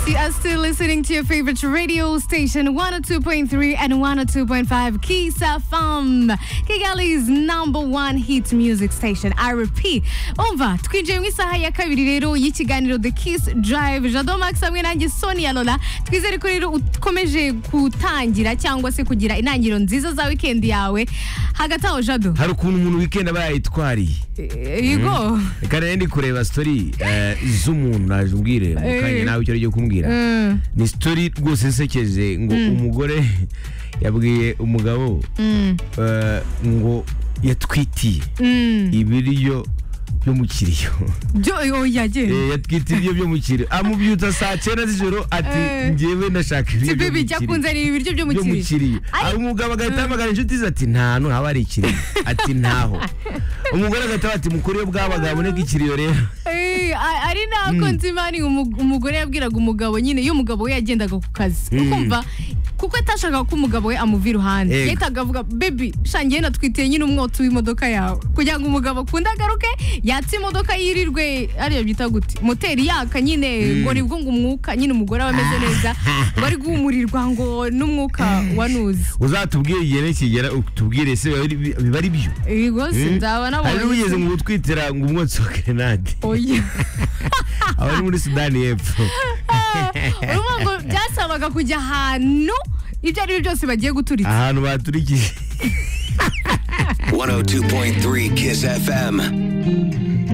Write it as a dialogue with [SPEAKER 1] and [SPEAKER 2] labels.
[SPEAKER 1] you are still listening to your favorite radio station 102.3 and 102.5 Kisa FM, Kigali's number one hit music station. I repeat, umva twinjiye mu isaha ya kabiri rero y'ikiganiro The Kiss Drive Jado Max hamwe nanjye Sonia Lola twizere ko rero ukomeje gutangira cyangwa se kugira intangiriro nziza za weekend yawe hagati aho Jado
[SPEAKER 2] hari ukuntu umuntu weekend aba yayitwariye
[SPEAKER 1] yego
[SPEAKER 2] reka rero ndi kureba story eh, z'umuntu naje umbwire mu kanya
[SPEAKER 1] Eh.
[SPEAKER 2] nawe icyo ari kumbwira
[SPEAKER 1] Mm.
[SPEAKER 2] ni story rwose isekeje ngo umugore yabwiye umugabo
[SPEAKER 1] Mm.
[SPEAKER 2] eh, ngo yatwitiye
[SPEAKER 1] Mm.
[SPEAKER 2] ibiryo byo mu kiriyo
[SPEAKER 1] Byo oya je
[SPEAKER 2] Eh, yatwitiye ibiryo byo mu kiriyo amubyutsa saa cyenda z'ijoro ati
[SPEAKER 1] Eh.
[SPEAKER 2] njyewe ndashaka ibiryo
[SPEAKER 1] Sibi
[SPEAKER 2] byo mu
[SPEAKER 1] bijya
[SPEAKER 2] kiriyo."
[SPEAKER 1] kunzanira ibiryo byo mu
[SPEAKER 2] byo mu
[SPEAKER 1] kiriyo
[SPEAKER 2] kiriyo
[SPEAKER 1] Ai.
[SPEAKER 2] Hari umugabo agahita ahamagara inshuti ze ati nta hantu haba hari ikiriyo ati ntaho umugore agahita ati mukuru yo bwabaga haboneka ikiriyo rero
[SPEAKER 1] Eh, a- ari nako nzima ni umu- umugore yabwiraga umugabo nyine iyo umugabo we yagendaga ku kazi
[SPEAKER 2] Mm.
[SPEAKER 1] ukumva kuko atashakaga ko umugabo we amuva iruhande
[SPEAKER 2] Yego.
[SPEAKER 1] yahitaga avuga bebi shangiye natwitiye nyine umwotsi w'imodoka yawe kugira ngo umugabo akunde agaruke yatse imodoka yirirwe ariyo byita gute moteri yaka nyine ngo nibwo ngo umwuka nyine umugore aba ameze neza ngo ari guhumurirwa ngo n'umwuka wanuze
[SPEAKER 2] uzatubwire igihe nikigera utubwire se biba ari- biba ari byo
[SPEAKER 1] rwose
[SPEAKER 2] Mm.
[SPEAKER 1] nzaba
[SPEAKER 2] hari n'ubigeze
[SPEAKER 1] nabonye
[SPEAKER 2] ngo utwitira ngo umwotsi wa grenade
[SPEAKER 1] oya
[SPEAKER 2] aba ari muri sudani y'epfo
[SPEAKER 1] urumva ngo byasabaga kujya ahantu ibyo ari byo byose bagiye guturitsa
[SPEAKER 2] ahantu baturikije
[SPEAKER 3] 102.3 Kiss FM.